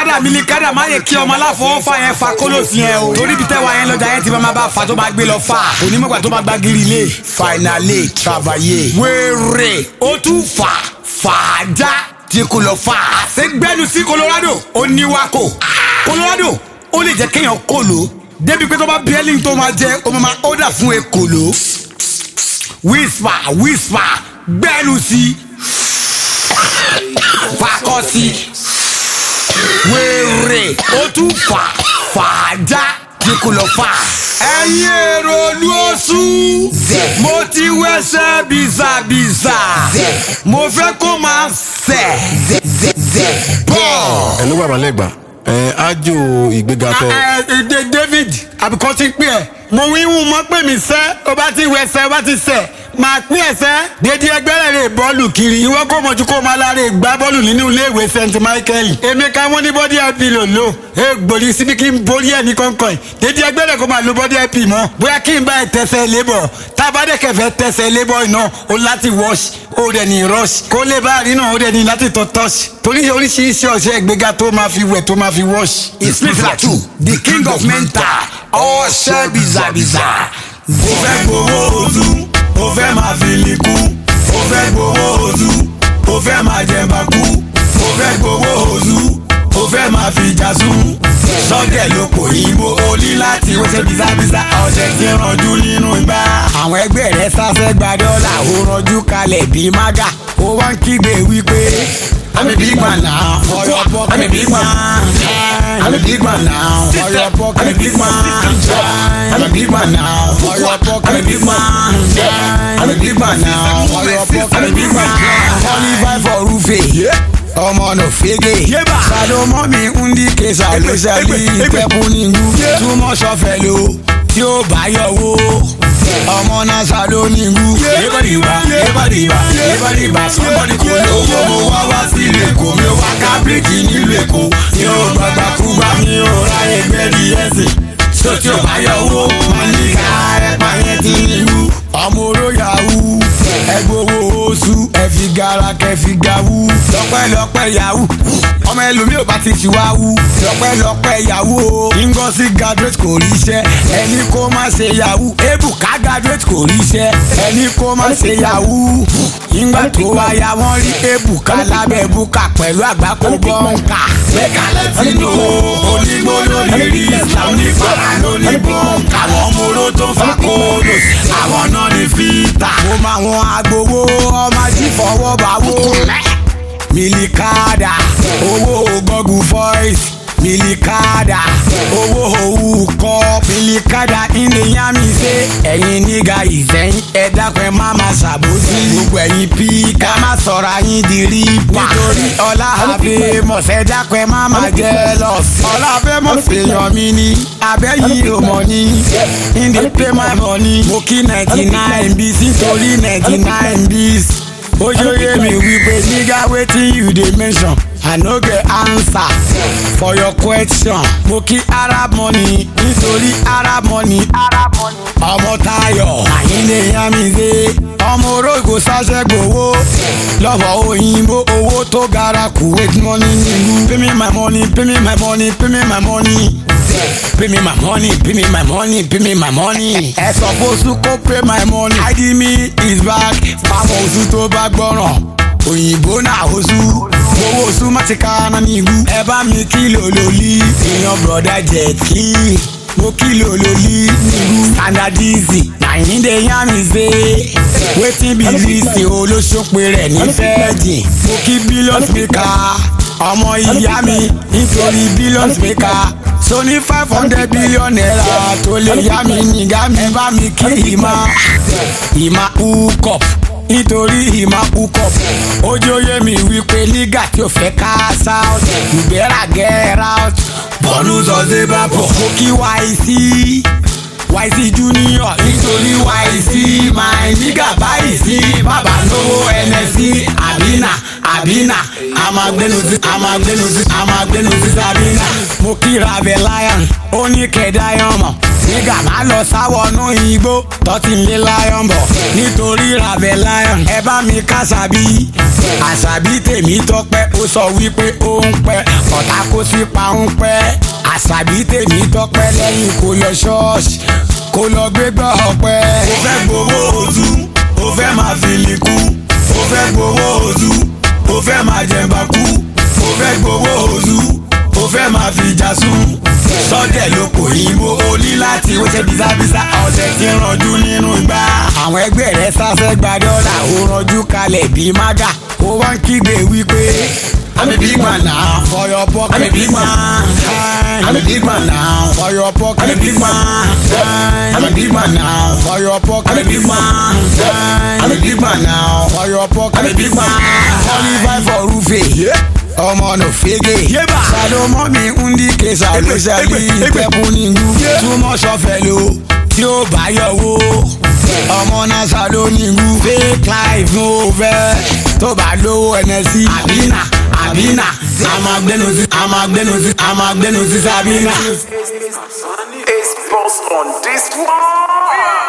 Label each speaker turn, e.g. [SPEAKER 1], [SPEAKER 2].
[SPEAKER 1] mílíkádà mílíkádà má yẹ kí ọmọ aláfọwọ́fà yẹn fa kólóòsì yẹn o torí bí tẹ́wà yẹn lọ́jà yẹn ti máa bá fa tó máa gbé lọ fà onímọ̀gbà tó máa gba gírí lé finally travailler wéré ó tún fà fàájà tí kò lọ fà àṣegbẹ́nu sí Colorado ó níwákò Colorado ó lè jẹ́ kéèyàn kòló débi pé tó bá bí ẹ́lí tó máa jẹ ó máa order fún ekòló whisper whisper gbẹ́nu sí fakọ sí wéré ó tún fà fàájà tí kò lọ fà. ẹ̀yin èrò olú oṣù mo ti wẹ́sẹ̀ bìzàbìzà mo fẹ́ kó máa sẹ̀ bọ̀.
[SPEAKER 2] ẹ ló bàbá lẹ́gbàá ẹ ájò ìgbéga tẹ.
[SPEAKER 1] ẹ ẹ David àbíkọ́ ti pín ẹ̀ mo wí wù mọ́ pé mi sẹ́ o bá ti wẹsẹ̀ o bá ti sẹ̀ máa pín ẹsẹ̀ dédé ẹgbẹ́rẹ́ rè bọ́ọ̀lù kiri ìwọ kò mọ̀jú kó máa láre gbá bọ́ọ̀lù nínú iléèwé St Michael èmi ká wọ́n ní bọ́dí ip lò lò ẹ gbòdì síbi kí n borí ẹ̀ ní kọ̀ọ̀kan dédé ẹgbẹ́rẹ́ kó máa lo bọ́dí ip mọ́ bóyá kí n bá ẹ tẹsẹ̀ lébọ̀ tábàdẹ́kẹ̀fẹ́ tẹsẹ̀ lébọ̀ iná o láti wash o dẹ̀ ní rush kó lè bá rí náà o dẹ̀ ní láti tọ́ touch torí oríṣiríṣi ọ̀sẹ̀ ìgbéga tó máa fi wẹ̀ tó máa fi wash.
[SPEAKER 3] Ìsìnfìlà tù the king of mental ọ̀ṣẹ́ bìzàbìzà.
[SPEAKER 1] ó fẹ́ gbowó oṣù ó fẹ́ máa fi lè kú ó fẹ́ gbowó oṣù ó fẹ́ máa jẹba kú ó fẹ́ gbowó oṣù ó fẹ́ máa fi jà sùn sọ́dẹ̀ ló pò yìnbó ó ní láti wọ́ṣẹ́ bìzàbìzà ọ̀sẹ̀ tí ń ranjú nínú ìgbà. àwọn ẹgbẹ́ rẹ̀ sáfẹ́ gba dọ́là ó ranjú kalẹ̀ bíi mága ó wá ń kígbe wípé I'm a big man now for your pocket. I'm a big man. I'm a big man now for your pocket. I'm a big man. I'm a big man now for your pocket. I'm a big man. I'm a big man now for your pocket. I'm a big man. Twenty five for Rufe. ọmọ nà fege sàlómọ mi ń di kesa ló ṣàlì ìpẹ́kù nílùú túmọ̀ sọfẹ̀ ló tí ó bá yọ wó ọmọ náà sàló nílùú. yébàdìbà yébàdìbà yébàdìbà sọ́kọ́dì kò lówó mo wá wá sí ilé èkó mi ò wá ká bíríkì nílùú èkó mi ò gbàgbà kúgbà mi ò ráyè gbẹ́rì ẹ̀sìn tó tí ó bá yọ wó wọn ní ká ẹ̀pà yẹn ti nílùú. ọmọ oró yahoo ẹgbowó oṣù ẹfi gara kẹfi gawú lọ́pẹ́lọpẹ́ yahoo ọmọ ẹlòmíì ò bá ti ṣì wá wú lọ́pẹ́lọpẹ́ yahoo o Ngozi graduate kò ríṣẹ́ ẹni kó má ṣe yahoo Ebuka graduate kò ríṣẹ́ ẹni kó má ṣe yahoo ìgbà tó wáyà wọ́n rí Ebuka lábẹ́ búkà pẹ̀lú àgbákò bọ́ǹkà lẹ́kàlẹ́ tinú onígbó lórí rí Islam ní fara lórí bọ́ǹkà àwọn móró tó fà kóòdò àwọn náà ní fìtà. mo máa wọn agbowó ọmọ ají fọwọ́ bá wó milikada owó gọ́gù voice milikada owó òwú kọ́ milikada ilé yá mi ṣe ẹ̀yin níga ìsẹ́yìn ẹ dákun ẹ má má ṣàbòsí gbogbo ẹ̀yin pí ká má sọ̀rọ̀ ayín di rí pa nítorí ọlá àfẹ́ mọ̀sẹ̀ dákun ẹ má má jẹ́ lọ sí. ọlá àfẹ́ mọ̀sẹ̀ yàn mí ní abẹ́yìí ò mọ̀ ní in dey pay my money mo kí ninety nine bis nítorí ninety nine bis ojoye mi wípé nígá wetin you dey mention i no get answer for your question mo kí arab money nítorí arab money ọmọ Táyọ̀ àyíndé yamide ọmọ orógbó sáṣẹ gbowó lọ́wọ́ òyìnbó owó tó gara kuwait money nílùú pay me my money pay me my money pay me my money pay me my money pay me my money pay me my money. ẹ sọ fún oṣù kó pay my money. id me is back fáwọn oṣù tó bá gbọ́ràn òyìnbó náà oṣù owó oṣù má ti ká náà ní ìlú. ẹ bá mi kìlò lólí èèyàn broda jet kí mo kìlò lólí nílùú standardizi àyíndé yá mi ṣe wetin be reason olóṣòpin rẹ̀ ní fẹ́ẹ̀dì mo kí billions maker ọmọ ìyá mi nítorí billions maker so ní five hundred billion naira tó lè yá mi nígbà mi bá mi kí ìmọ̀ ìmọ̀ ukop nítorí ìmọ̀ ukop ojóyè mi wípé nígà tí o fẹ́ ká south you better get out bọ́ọ̀lù sọ̀sẹ̀ bá bọ̀ mo kí YC YC junior nítorí YC my nígà báyìí sí bàbá lówó NSC àbínà àbínà àmàgbénu sí àmàgbénu sí àmàgbénu sí sábínà mo mo kíra bẹ lion ó ní kẹ̀dá yán mọ̀ nígbà má lọ sáwọnú igbó tọ́tí lé lion bọ̀ nítorí rabẹ lion ẹ bá mi ká àṣàbí àṣàbí tèmi tọpẹ́ ó sọ wípé ó ń pẹ́ ọ̀tá kó sí pa ń pẹ́ àṣàbí tèmi tọpẹ́ lẹ́yìn kó lọ ṣọ́ọ̀ṣì kó lọ gbégbá ọpẹ́.
[SPEAKER 3] ó fẹ́ gbowó ojú ó fẹ́ máa fi lè kú ó fẹ́ gbowó ojú ó fẹ́ máa jẹ̀mbá kú ó fẹ́ gbowó ojú ó fẹ́ máa fi jà sùn sọ́dẹ̀ ló kò yínbó o ní láti wọ́ṣẹ́ bísábísá ọ̀sẹ̀ tí ń ranjú nínú igbá.
[SPEAKER 1] àwọn ẹgbẹ́ rẹ̀ sáfẹ́ gba dọ́là ó ranjú kalẹ̀ bíi mága ó wá ń kígbe wípé.
[SPEAKER 3] I'm a big man now.
[SPEAKER 1] For your pocket,
[SPEAKER 3] I'm a big man. I'm a big man now.
[SPEAKER 1] For your pocket,
[SPEAKER 3] I'm a big man. I'm a big man now.
[SPEAKER 1] For your pocket,
[SPEAKER 3] I'm a big man. I'm a big man now.
[SPEAKER 1] For your pocket,
[SPEAKER 3] I'm a big man.
[SPEAKER 1] Qualify for Rufe. ọmọ no fege salomo mi ndi kesa olóṣèlú ìpẹ́kun nílùú túmọ̀ sọfẹ̀lò tí ó bá yọwọ́ ọmọ náà salo nílùú fake life no fẹ́ tó bá lówó nsc àbínà àbínà àmàgbẹ́nu sí àmàgbẹ́nu sí àmàgbẹ́nu sí sábínà.
[SPEAKER 4] It's boss on this one.